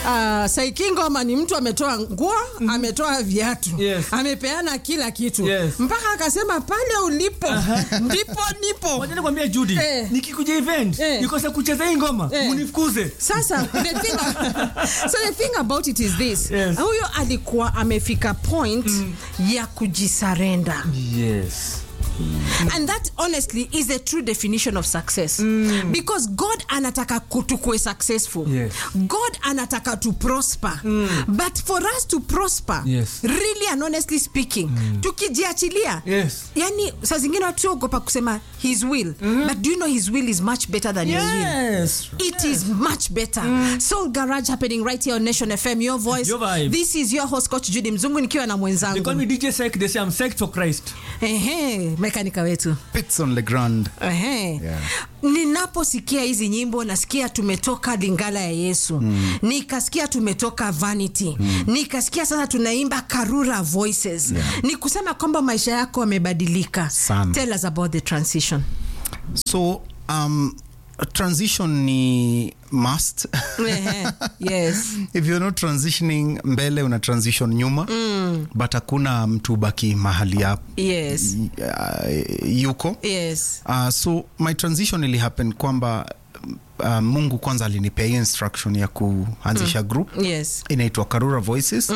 Uh, Saikingoma ni mtu ametoa nguo mm -hmm. ametoa viatu Yes. amepeana kila kitu Yes. mpaka akasema pale ulipo ndipo nipo. Wacha nikwambie Judy, Eh. nikikuja event Eh. nikose kucheza hii ngoma Eh. munifukuze. Sasa the thing, so the thing about it is this Yes. huyo alikuwa amefika point ya kujisarenda Yes. and that honestly is a true definition of success because god anataka ku- tukue successful Yes. god anataka to prosper but for us to prosper Yes. really and honestly speaking tukijiachilia Yes. yani saa zingine watu ogopa kusema his will but do you know his will is much better than your will Yes. It is much better. Soul Garage happening right here on Nation FM. Your voice. Your vibe. This is your host Coach Judy Mzungu nikiwa na They call mwenzangu. me DJ Sek, they say I'm psyched for Christ. Ehe, mekanika wetu. Pitson Legrand. Ehe. Yeah. Ninaposikia hizi nyimbo nasikia tumetoka Lingala ya Yesu. Nikasikia tumetoka Vanity. Nikasikia sasa tunaimba Karura Voices. Ni kusema kwamba maisha yako yamebadilika. Sana. Tell us about the transition. So, um, transition ni must. Ehe. Yes. If you're not transitioning mbele una transition nyuma but hakuna mtu baki mahali hapo Yes. uh, yuko Yes. uh, so my transition ili happen kwamba uh, mungu kwanza alinipea hiyo instruction ya kuanzisha group Yes. inaitwa karura voices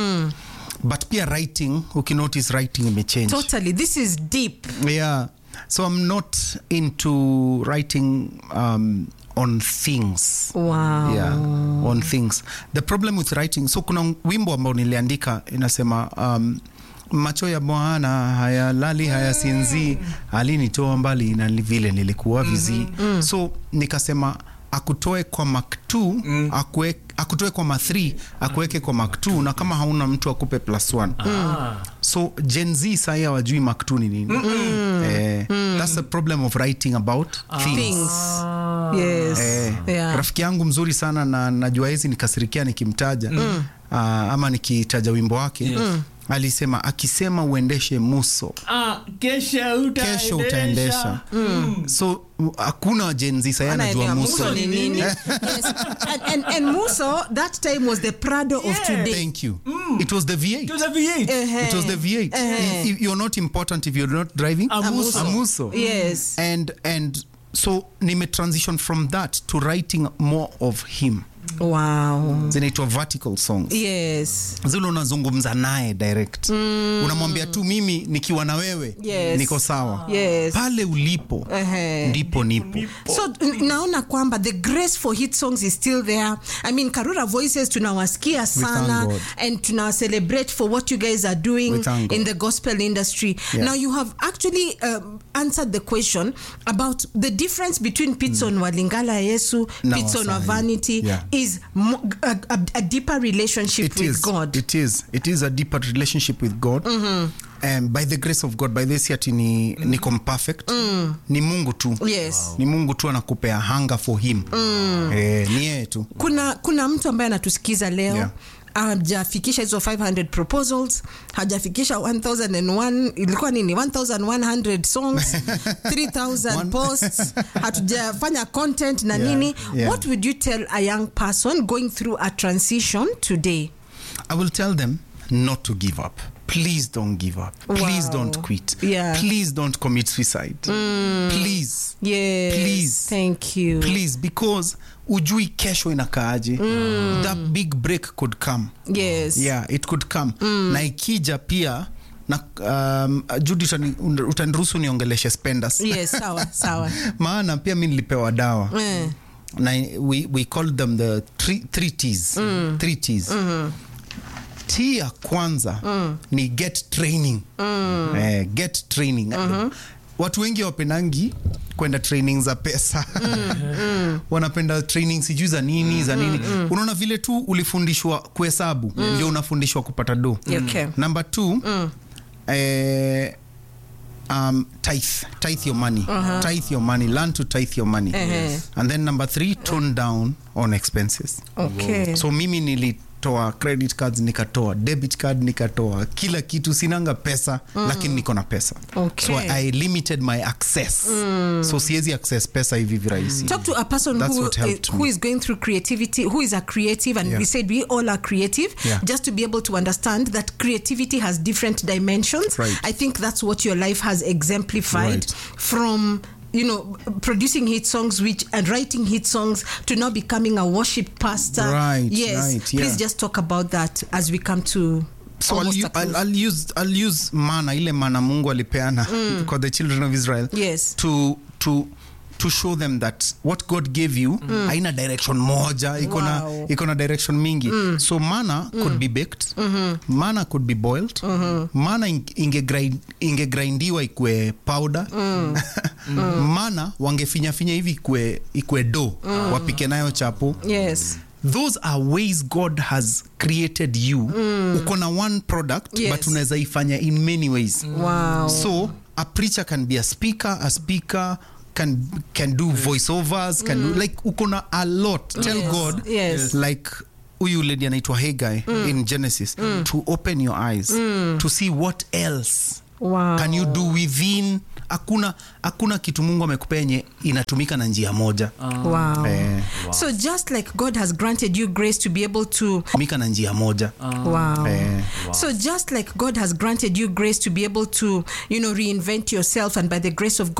but pia writing ukinotice writing imechange Totally. This is deep. yeah so i'm not into writing um, on things Wow. yeah, on things the problem with writing so kuna wimbo ambao niliandika inasema um, macho ya bwana hayalali hayasinzii alinitoa mbali na li- vile nilikuwa vizii so nikasema akutoe kwa mak 2 akue, akutoe kwa ma 3 akuweke kwa mak 2 na kama hauna mtu akupe plus 1 Ah. so gen z sahi hawajui mak 2 ni nini eh, that's the problem of writing about things Things. Yes. Eh, Yeah. rafiki yangu mzuri sana na najua hizi nikasirikia nikimtaja mm. uh, ama nikitaja wimbo wake Yes. alisema akisema uendeshe muso Ah, kesha utaendesha. kesho utaendesha so u- hakuna jenzi sahi anajua Anaelewa muso Muso ni nini? yes. and, and, and Muso that time was the Prado of Yeah. today. thank you it was the It v8 was a V8. Eh, it was the v8 Eh. If you're not important if you're not driving A muso. a muso Yes. and and so nime transition from that to writing more of him Wow. zinaitwa vertical songs Yes. zile unazungumza naye direct mm. unamwambia tu mimi nikiwa na wewe Yes. niko sawa Yes. pale ulipo Ehe. ndipo nipo So n- naona kwamba the grace for hit songs is still there. I mean Karura Voices tunawasikia sana God. and tunawa celebrate for what you guys are doing We thank God. in the gospel industry. Yeah. Now you have actually um, answered the question about the difference between Pitson wa Lingala ya Yesu, Na Pitson wa Wasahi. Vanity Yeah. is mo- a, a, a deeper relationship it with is, God. it is it is a deeper relationship with god and by the grace of god by this ati ni, niko perfect ni mungu tu Yes. ni mungu tu anakupea hunger for him eh, ni yeye tu kuna kuna mtu ambaye anatusikiza leo Yeah. hajafikisha hizo 500 proposals hajafikisha 1001 ilikuwa nini 1100 songs 3000 One- posts hatujafanya content na Yeah, nini yeah. what would you tell a young person going through a transition today I will tell them not to give up. Please don't give up. Please Wow. don't quit. Yeah. Please don't commit suicide. Please. yes Please. thank you Please because ujui kesho inakaaje. That big break could come. yes Yeah, it could come. Na ikija pia na um, Judy utani- utaniruhusu niongeleshe spenders. yes sawa sawa Maana pia mi nilipewa dawa. eh. na we, we called them the three, three T's. Three T's. T ya kwanza ni get training. Eh, get training. Watu wengi wapendangi kwenda training za pesa wanapenda training sijui za nini za nini unaona vile tu ulifundishwa kuhesabu ndio unafundishwa kupata do Okay. number two eh, um, tithe tithe your money tithe your money learn to tithe your money Ehe. and then number three tone down on expenses okay so mimi nilitoa credit cards nikatoa debit card nikatoa kila kitu sinanga pesa lakini niko na pesa Okay. so i limited my access so siwezi access pesa hivi virahisi talk to a person That's who, what helped uh, who me. is going through creativity who is a creative and Yeah. we said we all are creative Yeah. just to be able to understand that creativity has different dimensions Right. i think that's what your life has exemplified Right. from you know producing hit songs which and writing hit songs to now becoming a worship pastor Right, yes right, please yeah. just talk about that as we come to so I'll, almost u- a close. I'll, I'll use I'll use mana ile mana Mungu alipeana kwa the children of Israel Yes. to to to show them that what God gave you haina direction moja iko na Wow. iko na direction mingi so mana could be baked mana could be boiled mana ing- ingegrind- ingegrindiwa ikwe powder mana wangefinyafinya hivi ikwe ikwe do wapike nayo chapo yes those are ways god has created you uko na one product Yes. but unaweza ifanya in many ways wow so a preacher can be a speaker a speaker can can do voiceovers can do like uko na a lot tell Yes. god Yes. like huyu lady anaitwa Haggai in genesis to open your eyes to see what else wow can you do within hakuna hakuna kitu mungu amekupea yenye inatumika na njia moja wow Eh. so just like god has granted you grace to be able to tumika na njia moja Wow. Eh. So just like God has granted you grace to be able to, you know, reinvent yourself, and by the grace of God.